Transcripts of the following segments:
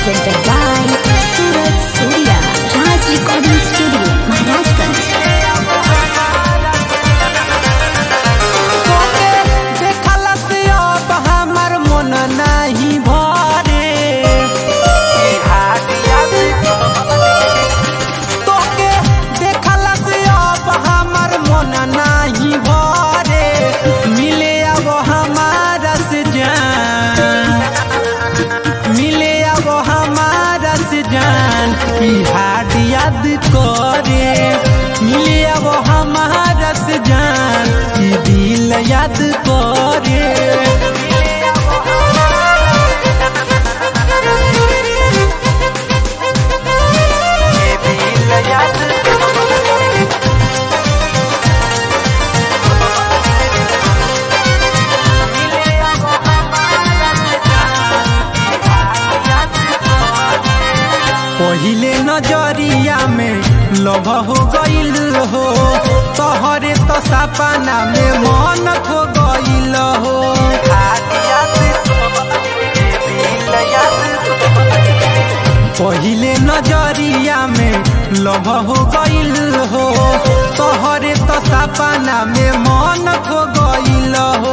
presented by Surat Surya Raj Recording Studio, Maharashtra. तोके देखला से अब हमर मन नाही भरे तोके देखला से अब हमर मन नाही भरे मिले अब हमारा से जान मिले अब हमारा से जान ई हाड याद करे मिले अब हमारा से जान ई दिल याद करे ये दिल याद पहिले नजरिया में लभ हो गईल हो तोहरे तो सपना में मन खो गईल हो पहिले नजरिया में लभ हो गईल हो तोहरे तो सपना में मन खो गईल हो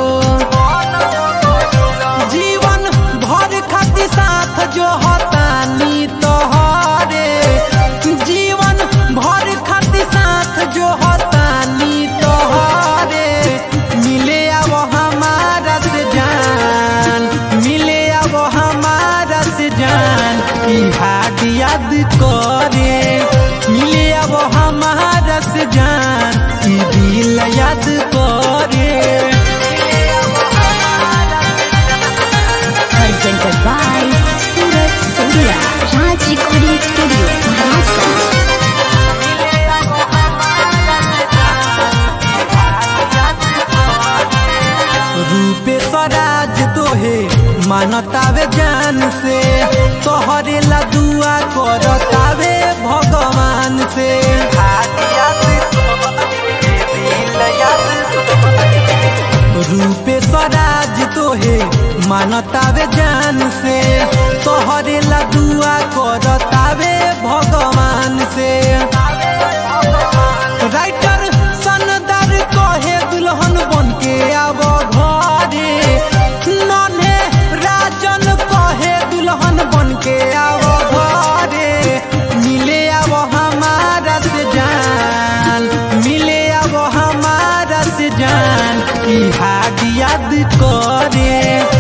जीवन भर खातिर साथ जो हतानी तोहरे जीवन भर खातिर साथ जो हतानी तोहरे मिले अब हमारा से जान मिले अब हमारा से जान ई हाड याद करे मिले अब हमारा से जान ई दिल याद करे Presented by Surat Surya Raj Recording Studio, Maharashtra. रूपे स्वराज तोहे मानतावे जान से तोहरे ला दुआ करतावे भगवान से रूपे स्वराज तोहे मानतावे जान से तोहरे ला दुआ करतावे भगवान से राइटर सनदार कहे दुल्हन बन के आब घरे नन्हे राजन कहे दुल्हन बन के आब घरे मिले अब हमारा से जान मिले अब हमारा से जान ई हाड याद करे